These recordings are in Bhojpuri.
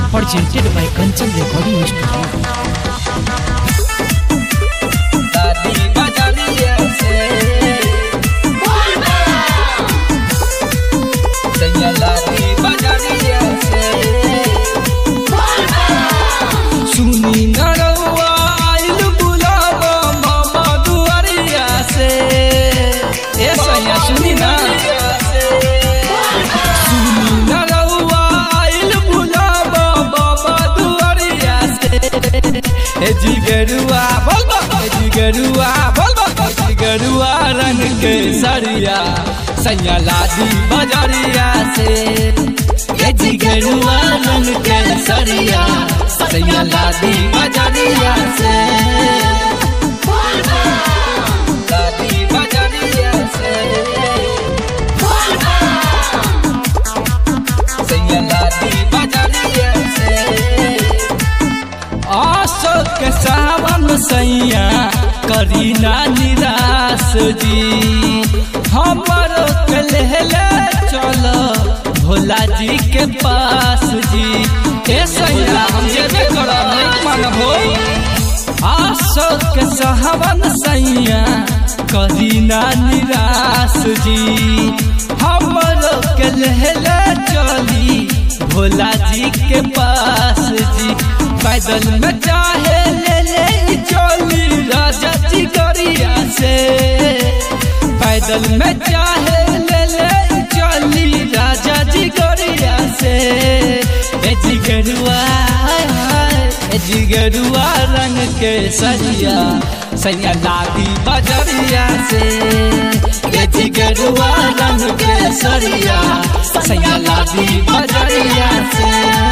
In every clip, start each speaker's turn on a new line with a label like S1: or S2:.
S1: presented by Kanchan Recording Studio.
S2: दादी बजरिया से सैया दादी बजरिया से सुनी नरवा आइल बुलावा मामा दुआरिया से ए सैया सुनी ना सुनी नरवा आइल बुलावा बाबा दुआरिया से ए जिगरुआ बोल बा ए जिगरुआ बोल बा ए जिगरुआ रंग के सरिया सैया लादी बजरिया से ए जिगरुआ रंग के सरिया सैया लादी बजरिया से लादी बजरिया से सैया लादी बजरिया से आशो के सावन सैया करी ना निराश जी हमर के लेले चलो भोला जी के पास जी ए सैया हम जेबे करब नहीं मानबो आशो के सावन सैया करी ना निराश जी हमर के लेले चली भोला जी के पास जी पैदल में चाहे ले ले चोली राजा जी गरिया से पैदल में चाहे ले ले चोली राजा जी गरिया से ए जिगरुआ ए जिगरुआ रंग के सरिया सैया लादी बजरिया से ए जिगरुआ रंग के सरिया सैया लादी बजरिया से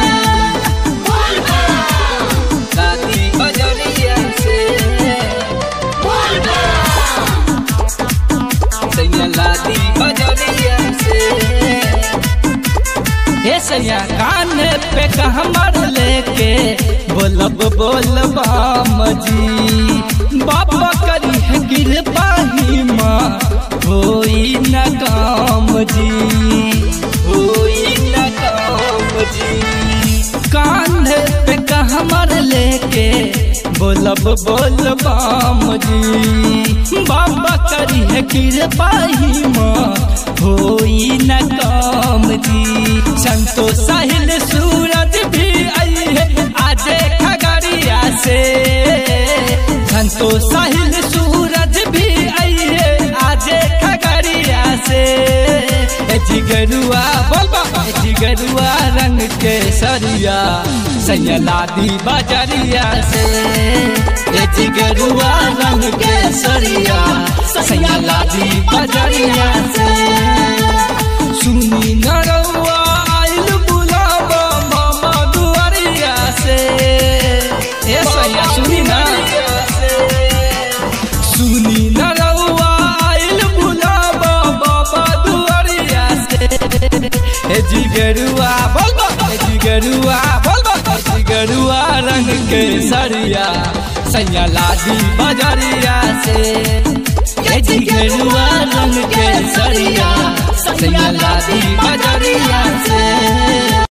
S2: लादी बजरिया से सैया लादी बजरिया से हे सैया कान पे कहमर लेके बोलब बोलबाम जी बाबा करी है कृपा ही माँ होई न काम जी होई न काम जी कांधे पे कहमर लेके बोलब बोलबाम जी बाबा करी है कृपा ही माँ होई न काम जी संतो साहिल सूरज भी आई है आज खगड़िया से संतो साहिल सूरज भी आई है आज खगड़िया से ए जिगरुआ बोलबा ए जिगरुआ रंग के सरिया सैलादी बजरिया से ए जिगरुआ रंग के सरिया सैलादी बजरिया से सुनी नरवा आइल बुलावा मामा दुआरिया से ए सैया सुनी ना सुनी नरवा आइल बुलावा बाबा दुआरिया से ए जिगरुआ बोल बा ए जिगरुआ बोल बा ए जिगरुआ रंग के सरिया सैया लादी बजरिया से ए जिगरुआ रंग के सरिया सैया लादी बजरिया से